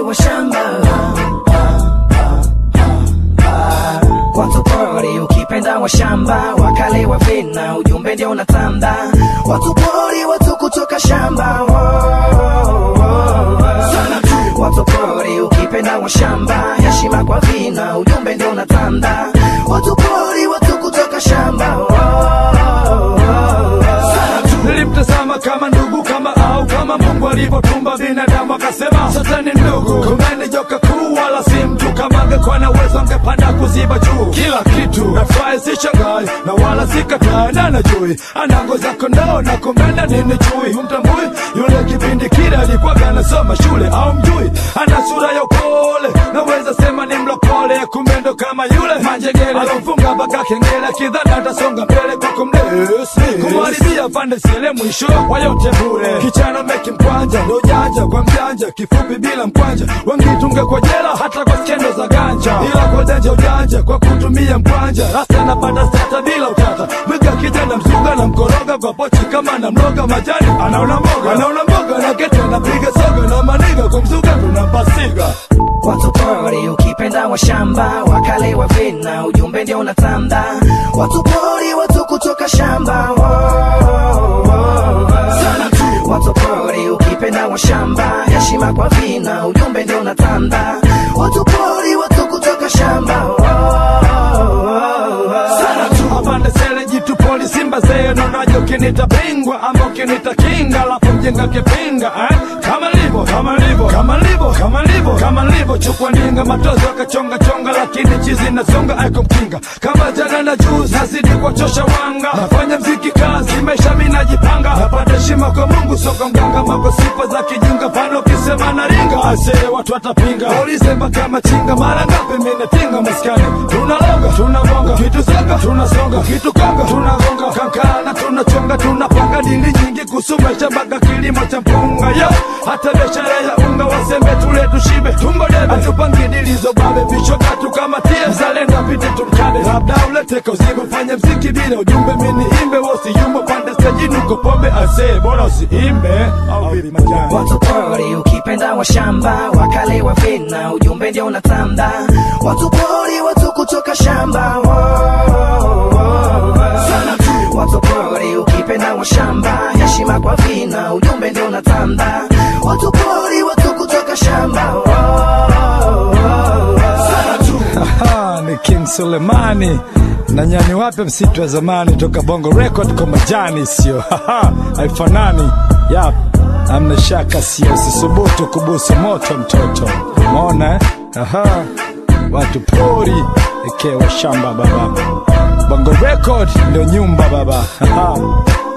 wa shamba watu pori ukipenda wa shamba wakale wa vina ujumbe ndio unatanda watu pori watu kutoka shamba sana tu watu pori ukipenda wa shamba heshima kwa vina ujumbe ndio unatanda watu pori watu kutoka shamba sana tu nilimtazama kama ndugu kama au kama mungu alivyotumba binadamu akasema sote ni ndugu kumbe ni joka kuu wala si mtu kama angekuwa na uwezo angepanda kuziba juu kila kitu nafurahi si shangai na wala sikatai na najui ana ngozi ya kondoo na kumbenda nini chui humtambui yule kipindi kile alikuwaga anasoma shule au mjui ana sura ya upole naweza sema ni mlokole kumbe ndo kama yule manjegele alomfunga mpaka kengele kidhani atasonga mbele kwa kumdesi kumharibia pande sile mwisho wa yote bure kichana meki mkwanja ndo janja kwa mjanja kifupi bila mkwanja wangitunge kwa jela hata kwa skendo za ganja ila kwa denja ujanja kwa kutumia mkwanja rasta napata stata bila utata mwiga kijana mzuga na mkoroga kwa pochi kama na mloga majani anaona mboga anaona mboga na kete anapiga soga na maniga kwa mzuga tunapasiga watu pori ukipenda wa shamba wakale wa vina ujumbe ndio unatanda watu pori watu kutoka shamba sana tu watu pori ukipenda wa shamba heshima kwa vina ujumbe ndio unatanda watu pori watu kutoka shamba sana tu apande sele jitu poli simba zee nonajo kinita bingwa ama ukinita kinga alafu mjenga kipinga eh? kama livo kama livo kama livo kama livo kama livo chukwa ninga matozo akachonga chonga lakini chizi nasonga aiko mkinga kama jana na juzi nazidi kwa chosha wanga nafanya mziki kazi maisha mi najipanga napata heshima kwa mungu soka mganga mako sifa za kijinga pano kisema na ringa asee watu watapinga ulisema kama chinga mara ngapi minatinga maskani tunaloga tunabonga kitu songa tunasonga kitu konga tunagonga kankana tunachonga tunapanga dili nyingi kusumesha mpaka kilimo cha mpunga yo hata biashara ya unga wasembe tule tushibe tumbo debe hatupangi dili zobabe vichoka tukamatie mzalendo apite tumkade labda uleteka uzigo fanya mziki bila ujumbe mini imbe wasiyumbo pande stajini uko pombe asee bora usiimbe au bili majani watu pori ukipenda wa shamba wakale wa vina ujumbe ndio unatanda watu pori watu kutoka shamba sana tu watu pori ukipenda wa shamba heshima kwa vina ujumbe ndio unatanda watu pori watu kutoka shamba sana tu Aha, ni King Sulemani na nyani wape msitu wa zamani toka Bongo Record kwa majani, sio Haha, haifanani. Yap, amna shaka, sio sisubutu kubusu moto mtoto, umeona eh? Aha, watu pori ekewa shamba baba, Bongo Record ndio nyumba baba. Haha.